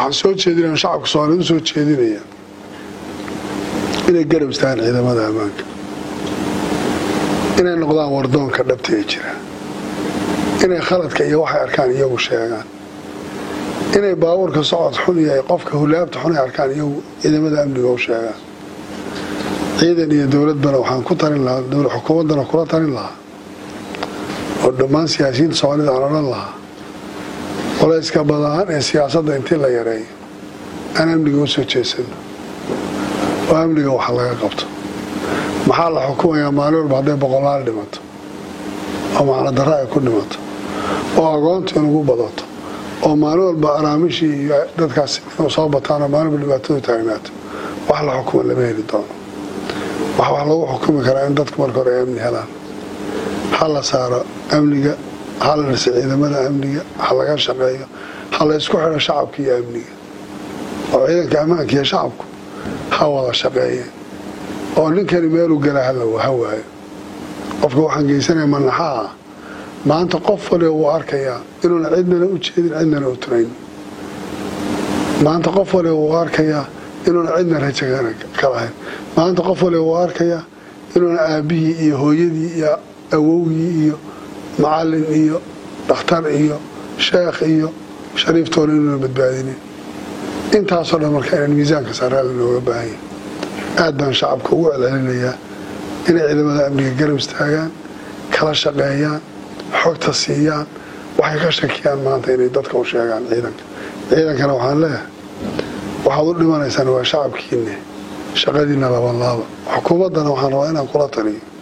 waxaan soo jeedinaya shacabka soomaaliyed u soo jeedinaya inay garab istaagaan ciidamada ammaanka inay noqdaan wardoonka dhabta ee jira inay khaladka iyo waxay arkaan iyagu sheegaan inay baabuurka socod xun yahay qofka hulaabta xun ay arkaan iyagu ciidamada amniga u sheegaan ciidan iyo dowladbana waxaan ku tarin lahaa xukuumaddana kula tarin lahaa oo dhammaan siyaasiyiinta soomaalida aan odhan lahaa qolayska badaan ee siyaasadda intii la yareeyo aan amniga u soo jeesano oo amniga waxa laga qabto maxaa la xukumayaa maalin walba hadday boqolaal dhimato oo macno darro ay ku dhimato oo agoontu inugu badato oo maalin walba araamishii iyo dadkaas inuu soo bataanoo maalin walba dhibaatadu taagnaato wax la xukuma lama heli doono wax wax lagu xukumi karaa in dadku marka hore ay amni helaan ha la saaro amniga ha la dhisa ciidamada amniga ha laga shaqeeyo ha la isku xidho shacabka iyo amniga oo ciidanka ammaanka iyo shacabku ha wada shaqeeyeen oo ninkani meeluu gala ha waayo qofka waxaan geysanaya manaxaa ah maanta qof waliba wuu arkayaa inuuna cidnana u jeedin cidnana u turayn maanta qof waliba wuu arkayaa inuuna cidna rajo ka lahayn maanta qof waliba wuu arkayaa inuuna aabbihii iyo hooyadii iyo awowgii iyo macallin iyo dhakhtar iyo sheekh iyo shariiftoona inuuna badbaadinin intaasoo dhan marka inaan miisaanka saaraala nooga baahanya aad baan shacabka ugu celcelinayaa inay ciidamada amniga garab istaagaan kala shaqeeyaan xogta siiyaan waxay ka shakiyaan maanta inay dadka u sheegaan ciidanka ciidankana waxaan leeyahay waxaad u dhimanaysaan waa shacabkiinne shaqadiina labanlaaba xukuumaddana waxaan rabaa inaan kula taliyo